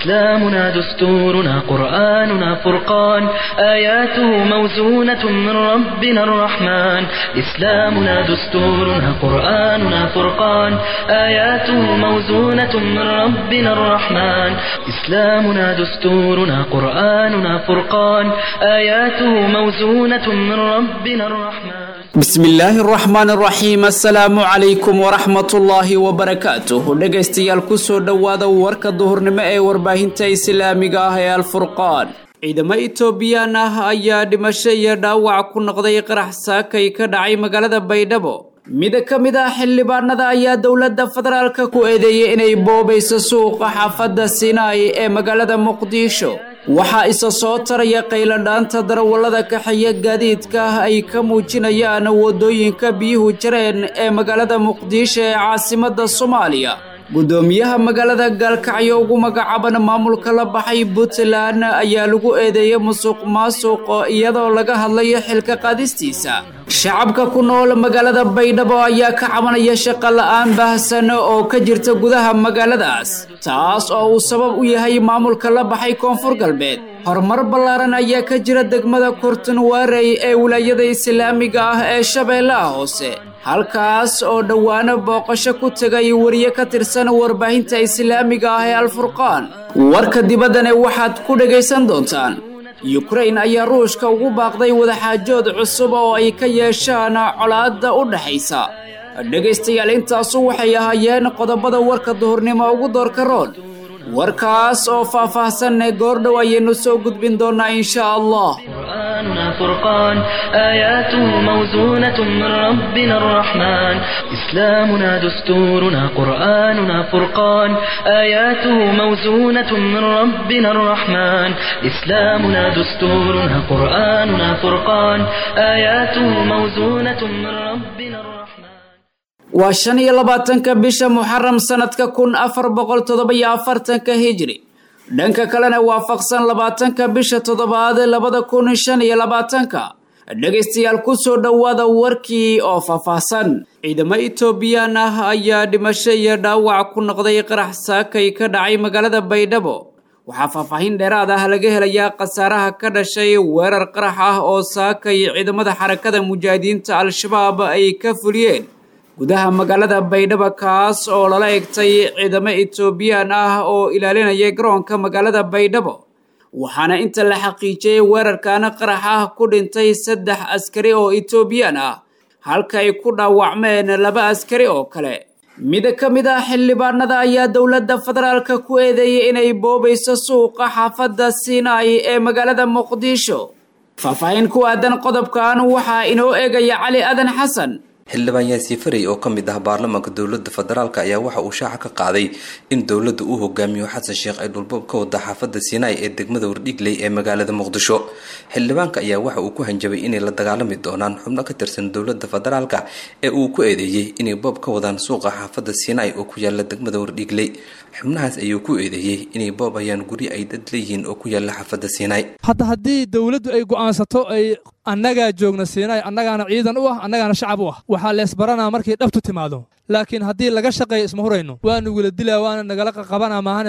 إسلامنا دستورنا قرآننا فرقان آياته موزونة من ربنا الرحمن إسلامنا دستورنا قرآننا فرقان آياته موزونة من ربنا الرحمن إسلامنا دستورنا قرآننا فرقان آياته موزونة من ربنا الرحمن bismi illaahi araxmaan araxiim assalaamu calaykum waraxmatullaahi wabarakaatuh dhegaystayaal kusoo dhowaada warka duhurnimo ee warbaahinta islaamiga ah ee alfurqaan ciidamo etoobiyaan ah ayaa dhimasho iyo dhaawac ku noqday qarax saakay ka dhacay magaalada baydhabo mid ka mid ah xildhibaanada ayaa dowladda federaalka ku eedeeyey inay boobayso suuqa xaafadda sinai ee magaalada muqdisho waxaa isa soo taraya qayladhaanta darawallada kaxeeya gaadiidka ah ay ka muujinayaan waddooyinka biyuhu jareen ee magaalada muqdisho ee caasimadda soomaaliya guddoomiyaha magaalada gaalkacyo ugu magacaaban maamulka la baxay puntland ayaa lagu eedeeyey musuq maasuq iyadoo laga hadlayo xilka qaadistiisa shacabka ku nool magaalada baydhabo ayaa ka cabanaya shaqo la-aan baahsan oo ka jirta gudaha magaaladaas taas oo uu sabab u yahay maamulka la baxay koonfur galbeed horumar ballaaran ayaa ka jira degmada kurtunwarey ee wilaayada islaamiga ah ee shabeellaha hoose halkaas oo dhowaano booqasho ku tegay wariye ka tirsan warbaahinta islaamiga ah ee alfurqaan warka dibaddane waxaad ku dhegaysan doontaan yukrain ayaa ruushka ugu baaqday wadaxaajood cusub oo ay ka yeeshaan colaadda u dhexaysa dhegaystayaal intaasu waxay ahaayeen qodobada warka duhurnimo ugu doorka roon warkaas oo faah-faahsanne goordhow ayaynu soo gudbin doonaa insha allah قرآننا فرقان آياته موزونة من ربنا الرحمن إسلامنا دستورنا قرآننا فرقان آياته موزونة من ربنا الرحمن إسلامنا دستورنا قرآننا فرقان آياته موزونة من ربنا الرحمن waa shan iyo labaatanka bisha muxaram sanadka kun afar boqol toddoba-iyo afartanka hijri dhanka kalena waafaqsan labaatanka bisha toddobaad labada kun shan iyo labaatanka dhegaystayaal kusoo dhowaada warkii oo faahfaahsan ciidamo etoobiyaan ah ayaa dhimasho iyo dhaawac ku noqday qarax saakay ka dhacay magaalada baydhabo waxaa faahfaahin dheeraad ah laga helayaa khasaaraha ka dhashay weerar qarax ah oo saakay ciidamada xarakada mujaahidiinta al-shabaab ay ka fuliyeen gudaha magaalada baydhabo kaas oo lala egtay ciidamo etoobiyaan ah oo ilaalinaya garoonka magaalada baydhabo waxaana inta la xaqiijiyey weerarkaana qarax ah ku dhintay saddex askari oo etoobiyaan ah halka ay ku dhaawacmeen laba askari oo kale mid ka mid ah xildhibaanada ayaa dowladda federaalka ku eedeeyey inay boobayso suuqa xaafadda sinai ee magaalada muqdisho faahfaahin ku aadan qodobkan waxaa inoo eegaya cali adan xasan xildhibaan yaasiin farey oo ka mid ah baarlamaanka dowladda federaalk ayaa waxa uu shaaca ka qaaday in dowladda uu hogaamiyo xasan sheekh ay dhulboob ka wada xaafadda sinai ee degmada wardhigley ee magaalada muqdisho xildhibaanka ayaa waxa uu ku hanjabay inay la dagaalami doonaan xubno ka tirsan dowladda federaalk ee uu ku eedeeyey inay boob ka wadaan suuqa xaafadda sinai oo ku yaala degmada wardhigley xubnahaas ayuu ku eedeeyey inay boob ayaan guryo ay dad leeyihiin oo ku yaala xaafadda sinai hadda haddii dowladdu ay go'aansato ay annagaa joogna siinay annagaana ciidan u ah annagaana shacab u ah waxaa leesbaranaa markay dhabtu timaado laakiin haddii laga shaqeeyo isma hurayno waanu wila dilaa waana nagala qaqabanaa maahana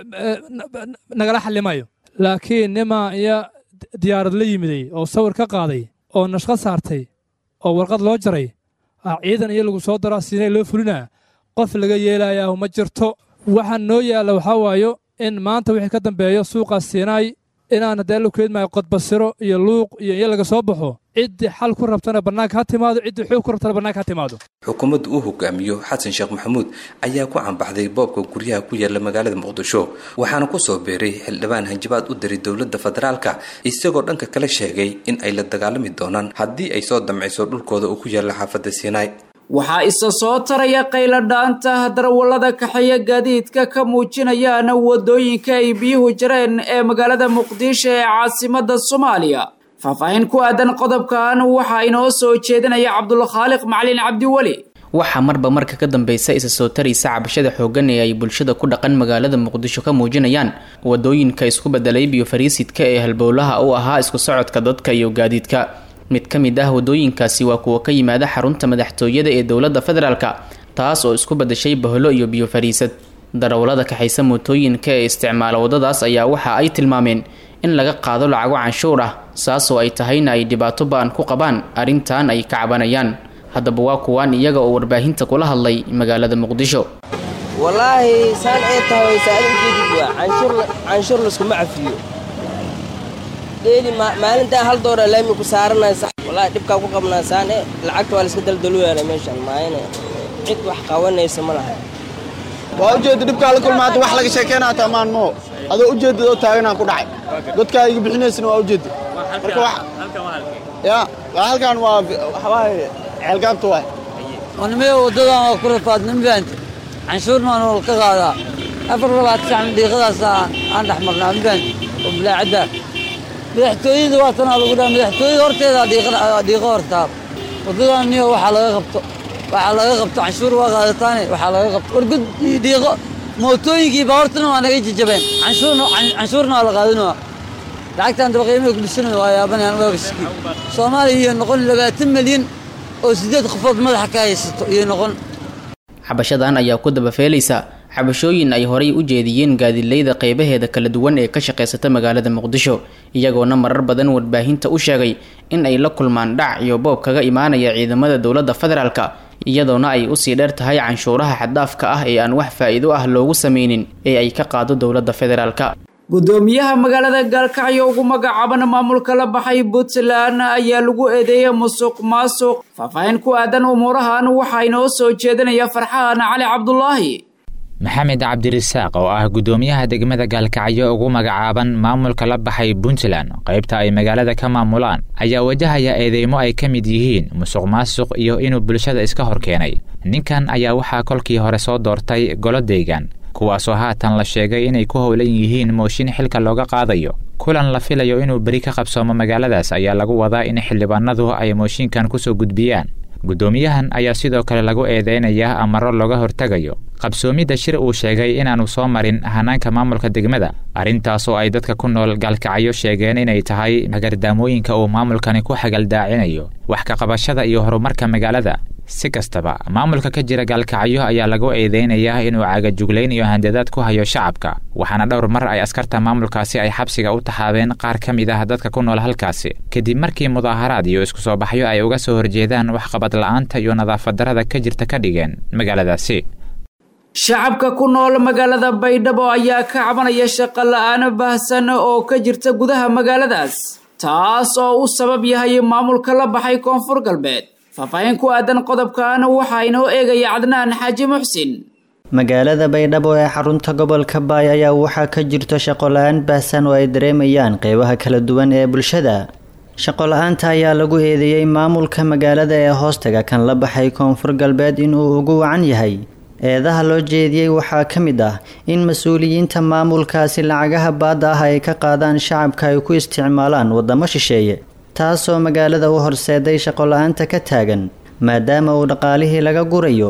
nagala xallimayo laakiin nimaa iyo diyaarad la yimiday oo sawir ka qaaday oo nashqo saartay oo warqad loo jaray ah ciidan iyo lagu soo daraa siinay loo fulinaa qof laga yeelayaa ma jirto waxaa noo yaalla waxaa waayo in maanta wixii ka dambeeyo suuqaas siinaay inaan haddee la keedmaayo qodbasiro iyo luuq iyo in laga soo baxo ciddii xal ku rabtana bannaanka ha timaado ciddii xoog ku rabtana bannaanka ha timaado xukuumadda uu hogaamiyo xasan sheekh maxamuud ayaa ku cambaxday boobka guryaha ku yaala magaalada muqdisho waxaana ku soo beeray xildhibaan hanjabaad u diray dowladda federaalka isagoo dhanka kale sheegay in ay la dagaalami doonaan haddii ay soo damcayso dhulkooda uu ku yaalla xaafadda sinai waxaa isa soo taraya qayladhaanta darawallada kaxeeya gaadiidka ka muujinayaan waddooyinka ay biyuhu jareen ee magaalada muqdisho ee caasimadda soomaaliya faahfaahin ku aadan qodobkan waxaa inoo soo jeedinaya cabdulkhaaliq macalin cabdiweli waxaa marba marka ka dambeysa isa soo taraysa cabashada xooggan ee ay bulshada ku dhaqan magaalada muqdisho ka muujinayaan wadooyinka isku bedelay biyo fariisidka ee halbowlaha u ahaa isku socodka dadka iyo gaadiidka mid ka mid ah wadooyinkaasi waa kuwa ka yimaada xarunta madaxtooyada ee dowladda federaalka taas oo isku badashay bahlo iyo biyo fariisad darawallada kaxaysa mootooyinka ee isticmaala waddadaas ayaa waxa ay tilmaameen in laga qaado lacago canshuur ah saasoo ay tahayna ay dhibaato ba-an ku qabaan arrintan ay ka cabanayaan haddaba waa kuwaan iyaga oo warbaahinta kula hadlay magaalada muqdisho wallaahi saan ay tahay saad ujeedid waa canshuur canshuur laskuma cafiyo dheeli maalintaan hal doora laami ku saaranay sax wallaahi dhibkaa ku qabnaa saan e lacagta waa layska daldaluyaala meeshan maayane cid wax qabanaysa ma laha waa ujeedda dhibkaa la kulmaata wax laga sheekeyna hataa maan moo adoo ujeedad oo taaganaan ku dhacay dadkaa iga bixinaysana waa ujeedda marka wax ya waa halkan waa waxawaaye ceelgaabta waay wanimada waddadan waa ku rafaadna mafahanti canshuurna waan wal ka qaadaa afar labaad sacna dhiiqadaas aan dhex marnaa mafahanti oo bilaacadda madaxtooyada waa tanaa lagu dhaha madaxtooyada horteeda dhiiqo hortaa waddadan niyo waxaa laga qabto waxaa laga qabto canshuur waa qaadataane waxaa laga qabto wargud iyo dhiiqo mootooyinkii baawartana waa naga jajabeen canshuurna waa la qaadinaa lacagtaan daba qiimaha ku dhisanaya waa yaabanayaan waabashiki soomaaliya iyo noqon labaatan milyan oo siddeed qofood madaxa ka haysato iyo noqon xabashadan ayaa ku dabafeelaysa xabashooyin ay horay u jeediyeen gaadiidleyda qeybaheeda kala duwan ee ka shaqaysata magaalada muqdisho iyagoona marar badan warbaahinta u sheegay in ay la kulmaan dhac iyo boob kaga imaanaya ciidamada dowladda federaalka iyadoona ay usii dheer tahay canshuuraha xaddaafka ah ee aan wax faa'iido ah loogu sameynin ee ay ka qaado dowladda federaalka gudoomiyaha magaalada gaalkacyo ugu magacaaban maamulka la baxay puntland ayaa lagu eedeeyay musuq maasuq faahfaahin ku aadan umuurahan waxaa inoo soo jeedinaya farxaan cali cabdulaahi maxamed cabdirisaaq oo ah gudoomiyaha degmada gaalkacyo ugu magacaaban maamulka la baxay puntland qaybta ay magaalada ka maamulaan ayaa wajahaya eedeymo ay ka mid yihiin musuq maasuq iyo inuu bulshada iska hor keenay ninkan ayaa waxaa kolkii hore soo doortay golo deegaan kuwaasoo haatan la sheegay inay ku howlan yihiin mooshin xilka looga qaadayo kulan la filayo inuu beri ka qabsoomo magaaladaas ayaa lagu wadaa in xildhibaanadu ay mooshinkan kusoo gudbiyaan guddoomiyahan ayaa sidoo kale lagu eedeynayaa amaro looga hortegayo qabsoomidda shir uu sheegay inaanu soo marin hanaanka maamulka degmada arrintaasoo ay dadka ku nool gaalkacyo sheegeen inay tahay hagardaamooyinka uu maamulkani ku xagaldaacinayo wax ka qabashada iyo horumarka magaalada si kastaba maamulka ka jira gaalkacyo ayaa lagu eedeynayaa inuu cagajuglayn iyo handadaad ku hayo shacabka waxaana dhowr mar ay askarta maamulkaasi ay xabsiga u taxaabeen qaar ka mid ah dadka ku nool halkaasi kadib markii mudaaharaad iyo isku soo baxyo ay uga soo horjeedaan waxqabad la'aanta iyo nadaafadarada ka jirta ka dhigeen magaaladaasi shacabka ku nool magaalada baydhabo ayaa ka cabanaya shaqo la-aano baahsan oo ka jirta gudaha magaaladaas taas oo u sabab yahay maamulka la baxay koonfur galbeed faahfaahin ku aadan qodobkan waxaa inoo eegaya cadnaan xaaji muxsin magaalada baydhabo ee xarunta gobolka baay ayaa waxaa ka jirto shaqo la-aan baahsan oo ay dareemayaan qeybaha kala duwan ee bulshada shaqo la-aanta ayaa lagu eedeeyey maamulka magaalada ee hoostaga kan la baxay koonfur galbeed inuu ugu wacan yahay eedaha loo jeediyey waxaa ka mid ah in mas-uuliyiinta maamulkaasi lacagaha baadda ah ay ka qaadaan shacabka ay ku isticmaalaan waddamo shisheeye taasoo magaalada u horseeday shaqo la-aanta ka taagan maadaama uu dhaqaalihii laga gurayo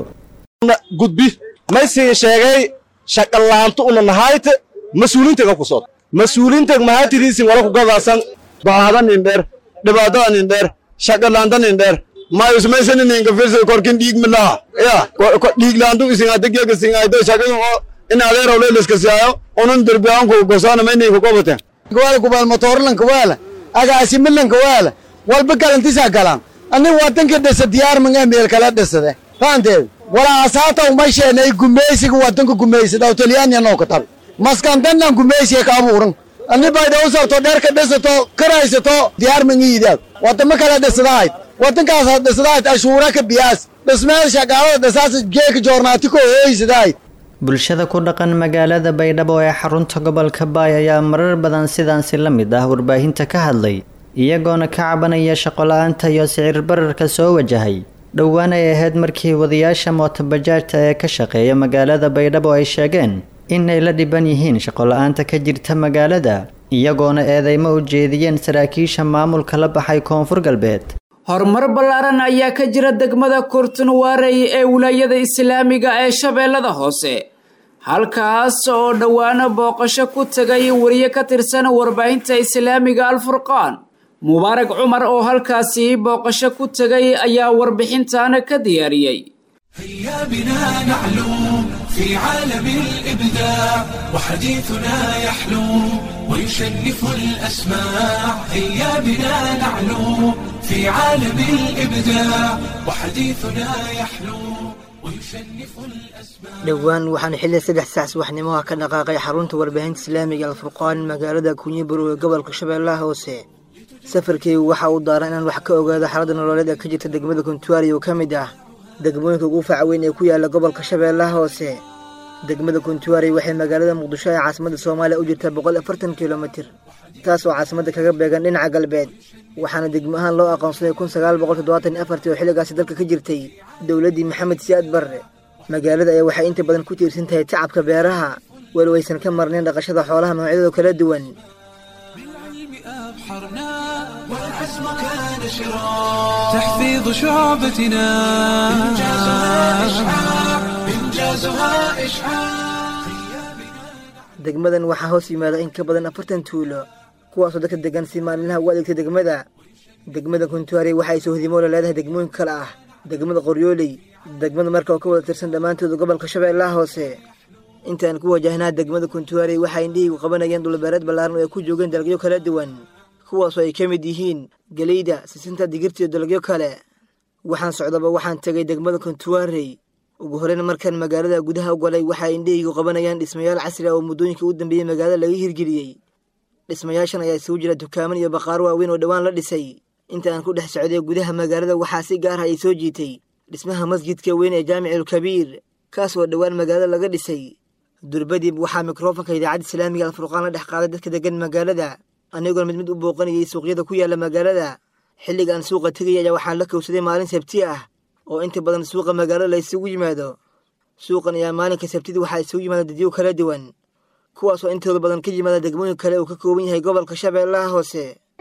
gudbi maysii sheegay shaqalaantu una nahayte mas-uuliintega ku sod mas-uuliinteg mahatidiisin wala kugadaasan bahada nin dheer dhibaatada nin dheer shaqalaanta nin dheer mayusmaysaninninka firsa korkin dhiig milaha ya dhiiglaantu isingadegyega singaydo shaqayin oo in adeeraw leeliska siyaayo unun derbiyaanku gosaana mayninka gobaten kuwaala kubaal motoorlanka waala agaasi milanka waala walba galantisaa galaan ani wadanka dhisa diyaar manga meel kala dhisade faanteed walaasaata umasheenay gumeysiga wadanka gumeysada talyaaniya noo ka tabi maskandannan gumeysiga ka abuuran ani bayda u sabto dherka dhisato karaysato diyaar mangiidaad wadamo kala dhisadahayd wadankaas dhisadahayd ashuura ka biyaas dhismeel shaqaalada dhisaas geeka joornaati ko hooysadahayd bulshada ku dhaqan magaalada baydhabo ee xarunta gobolka baay ayaa marar badan sidaansi la mid ah warbaahinta ka hadlay iyagoona ka cabanaya shaqo-la-aanta iyo sicir bararka soo wajahay dhowaan ay ahayd markii wadayaasha mootobajaajta ee ka shaqeeya magaalada baydhabo ay sheegeen in ay la dhiban yihiin shaqo-la-aanta ka jirta magaalada iyagoona eedeymo u jeediyeen saraakiisha maamulka la baxay koonfur galbeed horumar ballaaran ayaa ka jira degmada kurtunwaarey ee wilaayada islaamiga ee shabeellada hoose halkaas oo dhowaano booqasho ku tegay wariye ka tirsan warbaahinta islaamiga alfurqaan mubaarak cumar oo halkaasi booqasho ku tegay ayaa warbixintan ka diyaariyey في عالم الإبداع وحديثنا يحلو ويشنف الأسماع هيا بنا نعلو في عالم الإبداع وحديثنا يحلو ويشنف الأسماع dhowaan waxaan xilli saddex saac subaxnimaha ka dhaqaaqay xarunta warbaahinta islaamiga alfurqaan magaalada kunyibur ee gobolka shabeellaha hoose safarkeygu waxa uu daaran inaan wax ka ogaado xaaladda nololeed ee ka jirta degmada kuntuari oo ka mid ah degmooyinka ugu faca weyn ee ku yaala gobolka shabeellaha hoose degmada kuntuari waxay magaalada muqdisho ee caasimadda soomaaliya u jirtaa boqol afartan kilomitir taas oo caasimadda kaga beegan dhinaca galbeed waxaana degmo ahaan loo aqoonsaday kun sagaal boqol toddobaatan iyo afartii oo xilligaasi dalka ka jirtay dowladdii maxamed siyaad barre magaalada ayaa waxay inta badan ku tiirsan tahay tacabka beeraha weli waysan ka marnayn dhaqashada xoolaha noocyadooda kala duwan والعزم كان شرار تحفيظ شعبتنا إنجازها إشعاع إنجازها إشعاع degmadan waxaa hoos yimaada in ka badan afartan tuulo kuwaasoo dadka degan si maalinlaha u adeegta degmada degmada kuntuari waxay soohdimoola leedahay degmooyinka kale ah degmada qoryooley degmada marka oo ka wada tirsan dhammaantooda gobolka shabeellaha hoose intaan ku wajahnaa degmada kuntuari waxay indhihiigu qabanayeen dhulbeereed ballaaran oo ay ku joogeen dalagyo kala duwan kuwaasoo ay ka mid yihiin geleyda sisinta digirtiiyo dalagyo kale waxaan socdaba waxaan tegay degmada kuntuarey ugu horeyn markaan magaalada gudaha u galay waxay indhahaygu qabanayaan dhismayaal casri ah oo muddooyinka u dambeeyey magaalada laga hirgeliyey dhismayaashan ayaa isugu jira dukaaman iyo baqaaro waaweyn oo dhowaan la dhisay inta aan ku dhex socday gudaha magaalada waxaa si gaar ah ay soo jiitay dhismaha masjidka weyn ee jaamicul-kabiir kaas oo dhowaan magaalada laga dhisay durbadib waxaa mikrofonka idaacadda islaamiga alfurqaan la dhex qaaday dadka degan magaalada anigoon mid mid u booqanayay suuqyada ku yaala magaalada xilliga aan suuqa tegaya ayaa waxaan la kowsaday maalin sabti ah oo inta badan suuqa magaalada la isugu yimaado suuqan ayaa maalinka sabtidii waxaa isugu yimaada dadyo kala duwan kuwaasoo intooda badan ka yimaada degmooyin kale uu ka kooban yahay gobolka shabeellaha hoose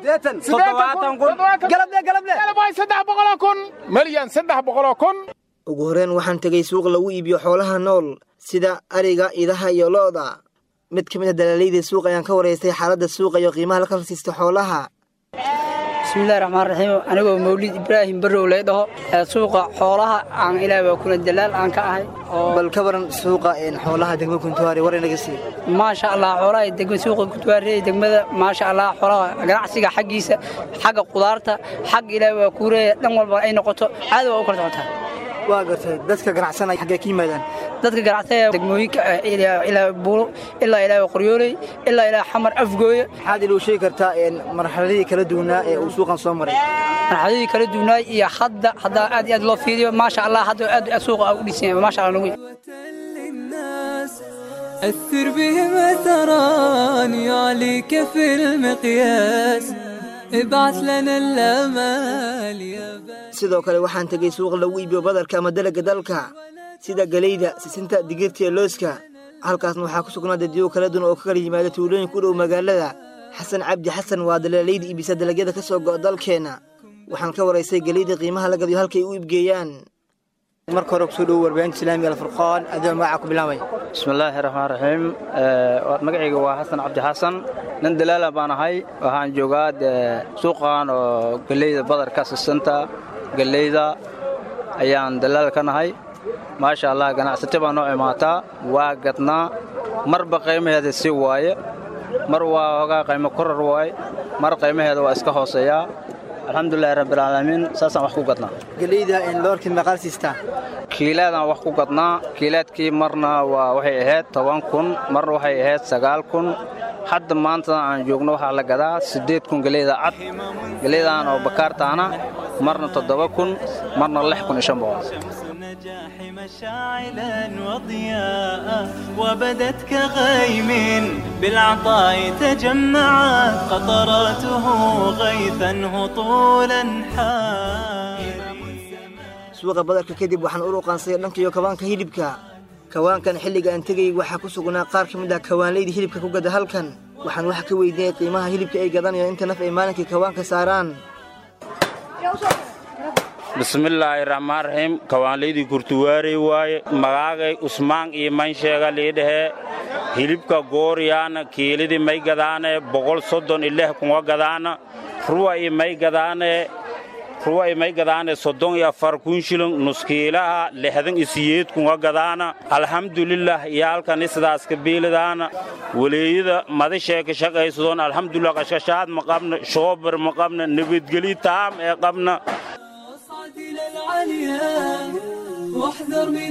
ugu horeen waxaan tegay suuq lagu iibiyo xoolaha nool sida ariga idaha iyo lo'da mid ka mid a dalaalayda suuq ayaan ka waraystay xaaladda suuqa iyo qiimaha la kala siisto xoolaha bismillahi raxmaan raxiim anigoo mawlid ibraahim barrow lay dhaho suuqa xoolaha aan ilaah waa kuna dalaal aan ka ahay bal ka waran suuqa xoolaha degmada kuntuwaari war inaga sii maasha allah xoolaha degma suuqa kuntuwaari degmada maasha allah xoolaha ganacsiga xaggiisa xagga qudaarta xagga ilaah waa kuureeya dhan walba ay noqoto caadi waa u kala socotaa waa gartay dadka ganacsanaya xaggee ka yimaadaan dadka ganacsanaya degmooyinka ilaa buulo ilaa ilaa qoryooley ilaa ilaa xamar afgooye maxaad iluu sheegi kartaa marxaladii kala duwanaa ee uu suuqan soo maray marxaladii kala duwanaa iyo hadda haddaa aad iyo aad loo fiiriyo maasha allah hadda aad aad suuqa u dhisan yahay maasha allah nagu أثر بهم أثران يعليك في المقياس ابعث لنا الأمال يا sidoo kale waxaan tegey suuq lagu iibiyo badarka ama dalagga dalka sida galeyda sisinta digirta iyo looska halkaasna waxaa ku sugnaa dadyo kala duwan oo ka kala yimaada tuulooyinka u dhow magaalada xasan cabdi xasan waa dalaalayda iibisa dalagyada ka soo go'a dalkeenna waxaan ka waraystay geleyda qiimaha la gadiyo halkay u iibgeeyaan marka hore kusoo dhowo warbaahinta islaamiga alfurqaan adoo magaca ku bilaabay bismillaahi raxmaan raxiim magacayga waa xasan cabdi xasan nin dalaala baan ahay waxaan joogaa suuqan oo geleyda badarka sisanta geleyda ayaan dalaal ka nahay maasha allah ganacsate baa noo imaataa waa gadnaa marba qiimaheeda si waaye mar waa hogaa qiimo korar waaye mar qiimaheeda waa iska hooseeyaa alxamdulilahi rabbilcaalamiin saasaan wax ku gadnaa geleyda loorkii meeqaal siistaa kiilaadaan wax ku gadnaa kiilaadkii marna waa waxay ahayd toban kun marna waxay ahayd sagaal kun hadda maantadan aan joogno waxaa la gadaa siddeed kun geleyda cad geleydan oo bakaartaana marna toddoba kun marna lix kun iyo shan boqol مشاعلا وضياء وبدت كغيم بالعطاء تجمعت قطراته غيثا هطولا suuqa badarka kadib waxaan u ruqaansaday dhankiiyo kawaanka hilibka kawaankan xilliga aan tegayay waxaa ku sugnaa qaar ka mid ah kawaanleyda hilibka ku gada halkan waxaan wax ka weydiinay qiimaha hilibka ay gadanayo inta naf ay maalinkii kawaanka saaraan bismillaahi raxmaan raxiim kawaanlaydii kurtuwaarey waaye magaagay usmaan iyo mansheega liidhahee hilibka gooriyaana kiilidii may gadaane boqol soddon iyo lix kunga gadaana ruwa iyo may gadaane ruway may gadaane soddon iyo afar kun shilin nuskiilaha lixdan iyo siyeed kunga gadaana alxamdulilah iyaalkani sidaaska biilidaana waleeyada madashee ka shaqaysadoon alxamdulilah qashqashaad ma qabna shoobar ma qabna nabadgeli taam ee qabna واحذر من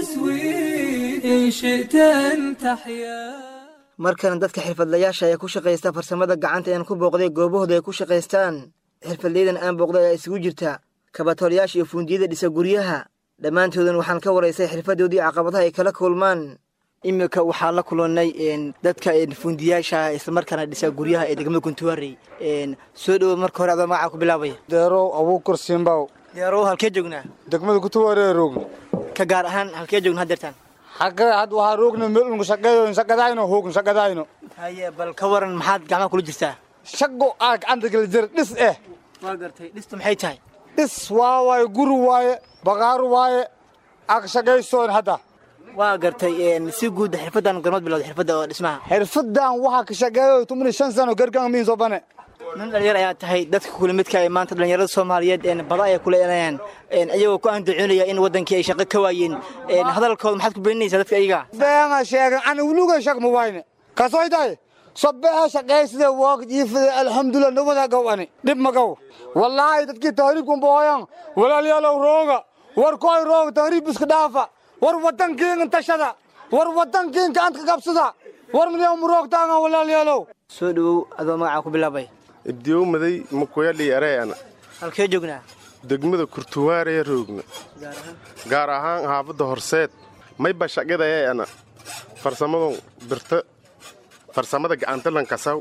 التسويف إن شئت أن تحيا markana dadka xirfadlayaasha ee ku shaqaysta farsamada gacanta aan ku booqday goobahooda ay ku shaqaystaan xirfadleydan aan booqday ayaa isugu jirta kabatoolayaasha iyo fuundiyada dhisa guryaha dhammaantoodan waxaan ka waraysay xirfadoodii caqabadaha ay kala kulmaan iminka waxaa la kulannay dadka fuundiyaasha islamarkaana dhisa guryaha ee degmada kuntuwaarey soo dhowo marka hore adoo magacaa ku bilaabaya deerow abuukar simbaw deerow halkee joognaa degmada kutuwaaree roogna ka gaar ahaan halkee joogna haddeertaan xagga had waxaa roogna melunku shaqeeyo shaqadayno hoogn shaqadayno haye bal ka waran maxaad gacmaha kula jirtaa shaqo aa gacanta kala jira dhis eh waa gartay dhistu maxay tahay dhis waa waaye guri waaye baqaaru waaye aa shaqaysoon hadda waa gartay si guud xirfadan gormad bilowda xirfadda oo dhismaha xirfadan waxaa ka shaqeeyo tumani shan sano gargaan miin soo bane nin dhalinyar ayaa tahay dadka kula midka ee maanta dhalinyarada soomaaliyeed bada ay kula elayaan iyagoo ku andacoonaya in wadankii ay shaqo ka waayeen hadalkooda maxaad ku beeninaysaa dadka iyaga beena sheegan ani wuluga shaq ma wayne kasoy tahay sobeha shaqaysade woog jiifade alxamdulilah nabada gaw ani dhib ma gaw wallaahi dadkii tahriibkan booyan walaalyaalow rooga war koy rooga tahriib iska dhaafa war wadankiingan tashada war wadankiin gacanta ka qabsada war midyam roogtaanga walaalyaalow soo dhowow adoo magacaa ku bilaabay ibdiyow maday makuyadhi areana halkee joognaa degmada kurtuwaaree roogna gaar ahaan haafadda horseed mayba shaqadayeana farsamadu birta farsamada gacanta lankasaw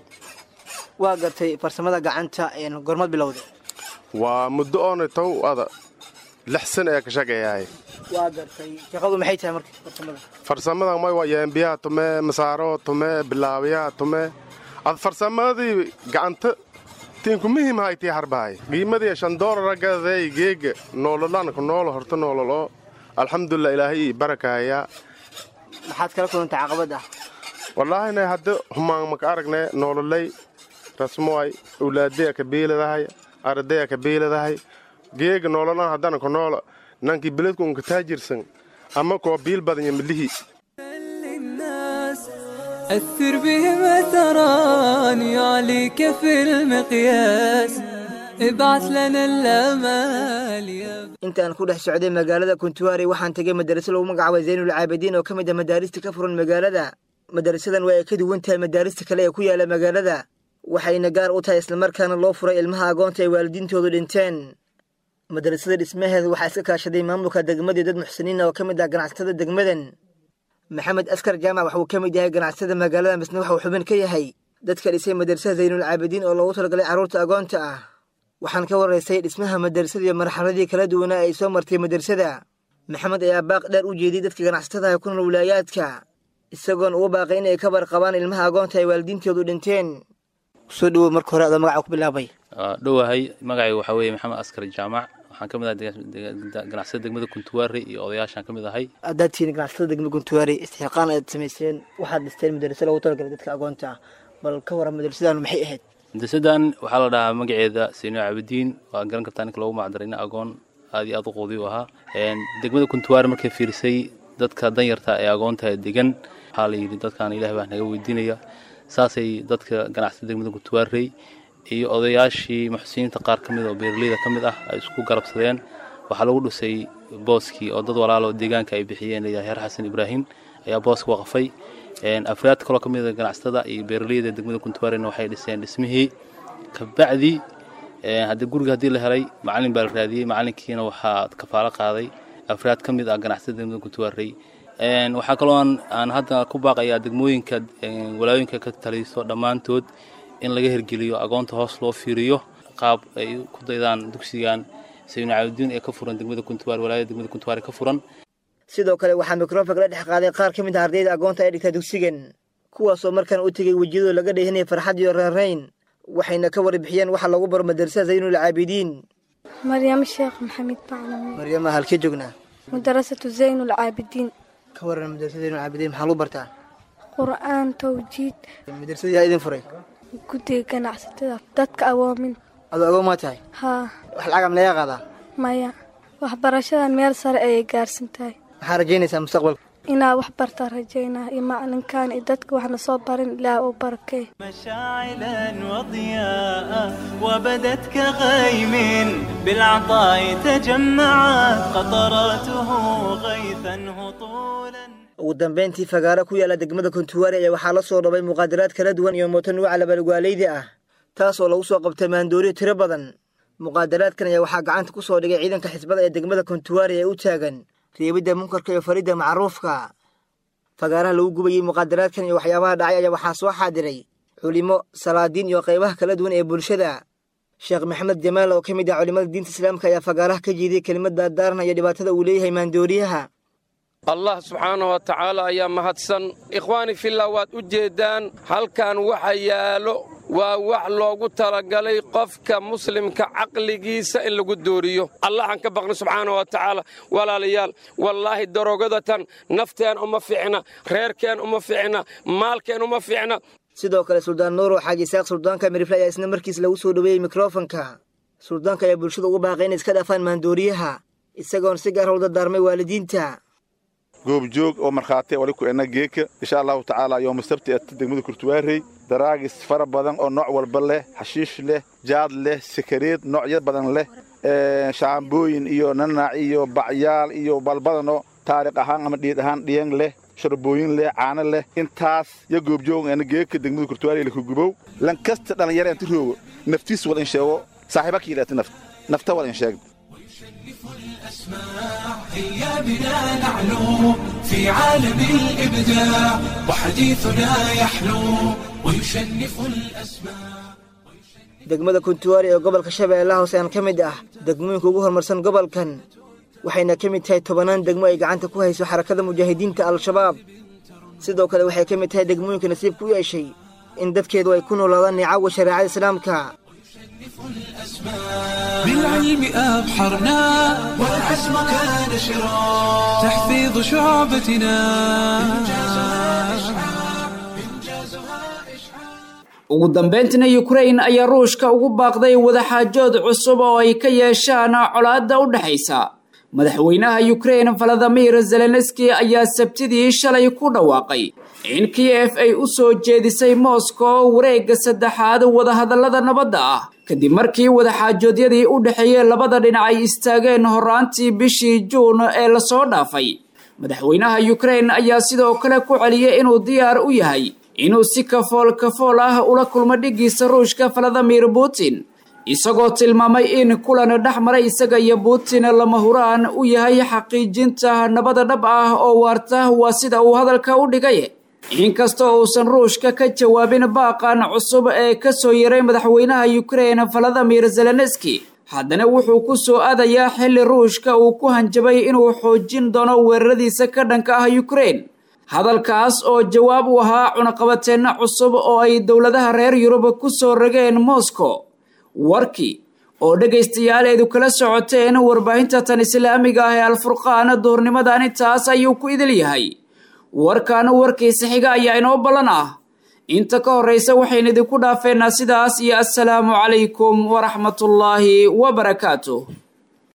waa gartay farsamada gacanta gormad bilowda waa muddo oona tow ada lix sana ee ka shaqeeyahay waa gartay shaqadu maxay tahay marka farsamada farsamada may waa yeembiyaha tume masaaro tume bilaabiyaha tume ad farsamadii gacanta tiinku muhiim haytii harbahay qiimadii shan doolara gadaday geega noololanku noolo horta noololo alxamdulilah ilaahay ii barakaayaa maxaad kala kulantay caqabad ah wallaahina hadda humaan maka aragne noololay rasmoay awlaadaya ka biiladahay ardaya ka biiladahay geega noololan haddana ku noola nankii beledku unka taajirsan ama koo biil badanya midlihii أثر بهم أثران يعليك في المقياس ابعث لنا الأمال يا intaan ku dhex socday magaalada kuntuwaari waxaan tegay madaraso lagu magacaabay zaynul caabidiin oo ka mid ah madaarista ka furan magaalada madarasadan waa ay ka duwan tahay madaarista kale ee ku yaala magaalada waxayna gaar u tahay islamarkaana loo furay ilmaha agoonta ay waalidiintoodu dhinteen madarasada dhismaheeda waxaa iska kaashaday maamulka degmadii dad muxsiniina oo ka mid ah ganacsatada degmadan maxamed askar jaamac waxuu ka mid yahay ganacsatada magaalada misna waxuu xubin ka yahay dadka dhisay madarasada zaynul caabidiin oo loogu talagalay carruurta agoonta ah waxaan ka waraysay dhismaha madarasada iyo marxaladii kala duwanaa ay soo martay madarasada maxamed ayaa baaq dheer u jeediyey dadka ganacsatada ku nool wilaayaadka isagoon ugu baaqay inay ka barqabaan ilmaha agoonta ay waalidiintoodu dhinteen soo dhowow marka hore adoo magaca ku bilaabay dhowahay magacayga waxaa weeye maxamed askar jaamac waxaan ka mid ahay ganacsada degmada kuntuwaari iyo odayaashaan ka mid ahay haddaad tihiin ganacsatada degmada kuntuwaari istixqaan aad samayseen waxaad dhisteen madarasa loogu talagalay dadka agoonta ah bal ka waran madarasadaanu maxay ahayd madrasadan waxaa la dhahaa magaceeda sino cabidiin waa garan kartaa ninka loogu macdaray nin agoon aad iyo aad u qoodi u ahaa degmada kuntuwaari markay fiirisay dadka danyarta ee agoonta degan waxaa la yidhi dadkan ilaah baa naga weydiinaya saasay dadka ganacsada degmada kuntuwaarey iyo odayaashii muxsiniinta qaar ka mid oo beeraleyda ka mid ah ay isku garabsadeen waxaa lagu dhisay booskii oo dad walaalo deegaanka ay bixiyeen layahay heer xasan ibraahim ayaa booska waqfay afraad kaloo ka mid a ganacsatada iyo beeraleyda degmada kuntuwaarena waxay dhiseen dhismihii kabacdi haddii guriga haddii la helay macalin baa la raadiyey macalinkiina waxaa kafaalo qaaday afraad ka mid ah ganacsatada degmada kuntuwaarey waxaa kaloo aan hadda ku baaqayaa degmooyinka walaayooyinka ka taliso dhammaantood in laga hirgeliyo agoonta hoos loo fiiriyo qaab ay ku daydaan dugsigan saynu caabudiin ee ka furan degmada kuntuwaar walaayada degmada kuntuwaar ka furan sidoo kale waxaa mikrofonka la dhex qaaday qaar ka mid ah ardayda agoonta ay dhigtaa dugsigan kuwaasoo markaan u tegey wejiyadoo laga dheehanaya farxad iyo reerayn waxayna ka warbixiyeen waxa lagu baro madarasada zaynul caabidiin مريم الشيخ محمد بعلمي maryama halkee joognaa مدرسة زين العابدين ka waran madarasada zaynul caabidiin maxaa lagu bartaa قرآن توجيد madarasada yaa idin furay guddiga ganacsatada dadka awoomin adoo agoon maa tahay haa wax lacagam laga qaadaa maya waxbarashada meel sare ayay gaarsan tahay maxaa rajaynaysaa mustaqbalka inaa wax bartaa rajaynaa iyo macalinkan iyo dadka waxna soo barin ilaah uu barakee مشاعلا وضياء وبدت كغيم بالعطاء تجمعت قطراته غيثا هطولا ugu dambayntii fagaaro ku yaala degmada kontuwaari ayaa waxaa la soo dhabay muqaadaraad kala duwan iyo mooto nuuca labalgaaleyda ah taas oo lagu soo qabtay maandooriyo tiro badan muqaadaraadkan ayaa waxaa gacanta ku soo dhigay ciidanka xisbada ee degmada kontuwaari ee u taagan reebidda munkarka iyo faridda macruufka fagaaraha lagu gubayey muqaadaraadkan iyo waxyaabaha dhacay ayaa waxaa soo xaadiray culimo salaadiin iyo qaybaha kala duwan ee bulshada sheekh maxamed jamaal oo ka mid ah culimmada diinta islaamka ayaa fagaaraha ka jeediyey kelimad daardaaranaya dhibaatada uu leeyahay maandooriyaha allah subxaanah wa tacaala ayaa mahadsan ikhwaani fillah waad u jeeddaan halkan waxa yaallo waa wax loogu talagalay qofka muslimka caqligiisa in lagu dooriyo allahan ka baqna subxaana wa tacaala walaalayaal wallaahi darogadatan nafteen uma fiicna reerkeen uma fiicna maalkeen uma fiicna sidoo kale suldaan nuuro xaaji isaaq suldaanka mirifle ayaa isna markiis lagu soo dhoweeyey mikrofonka suldaanka ayaa bulshada ugu baaqay inay iska dhaafaan maandooriyaha isagoon si gaar howlda daarmay waalidiinta goobjoog oo markhaati wali ku enna geeka insha allahu tacaala yooma sabti at degmada kurtuwaarey daraagis fara badan oo nooc walba leh xashiish leh jaad leh sakareed noocyo badan leh shaambooyin iyo nanaac iyo bacyaal iyo balbadanoo taariikh ahaan ama dhiid ahaan dhiyang leh sharbooyin leh caano leh intaas yo goobjoog enna geeka degmada kurtuwaarey lakugubow lankasta dhallinyara inti roogo naftiis wal in sheego saaxiiba kiilaati naft nafta wal in sheegda هيا بنا نعلو في عالم الإبداع وحديثنا يحلو ويشنف الأسماع degmada kuntuwaari ee gobolka shabeellaha hoose aan ka mid ah degmooyinka ugu horumarsan gobolkan waxayna ka mid tahay tobannaan degmo ay gacanta ku hayso xarakada mujaahidiinta al-shabaab sidoo kale waxay ka mid tahay degmooyinka nasiibka u yeeshay in dadkeedu ay ku noolaadaan nicawa shareecada islaamka بالعلم أبحرنا والعزم كان شرا تحفيظ شعبتنا ugu dambayntina yukrain ayaa ruushka ugu baaqday wadaxaajood cusub oo ay ka yeeshaan colaadda u dhexaysa madaxweynaha yukrain valadimir zelenski ayaa sabtidii shalay ku dhawaaqay in kiyef ay u soo jeedisay moscow wareegga saddexaad wadahadallada nabadda ah kadib markii wadaxaajoodyadii u dhexeeyey labada dhinac ay istaageen horraantii bishii juun ee lasoo dhaafay madaxweynaha yukrain ayaa sidoo kale ku celiyey inuu diyaar u yahay inuu si kafool kafool ah ula kulmo dhiggiisa ruushka valadimir putin isagoo tilmaamay in kulan dhex maray isaga iyo putin lama huraan u yahay xaqiijinta nabada dhab ah oo waarta waa sida uu hadalka u dhigay inkastoo uusan ruushka ka jawaabin baaqan cusub ee ka soo yaray madaxweynaha yukrain valadimir zelenski haddana wuxuu ku soo aadayaa xilli ruushka uu ku hanjabay inuu xoojin doono weeraradiisa ka dhanka ah yukrain hadalkaas oo jawaab u ahaa cunaqabateenno cusub oo ay dowladaha reer yurub ku soo rageen moscow warkii oo dhegaystayaaleedu kala socoteen warbaahinta tan islaamiga ah ee alfurqaan duhurnimadan intaas ayuu ku idil yahay warkaana warkiisa xiga ayaa inoo ballan ah inta ka horraysa waxaynu idinku dhaafeynaa sidaas iyo assalaamu calaykum waraxmatullaahi wabarakaatuh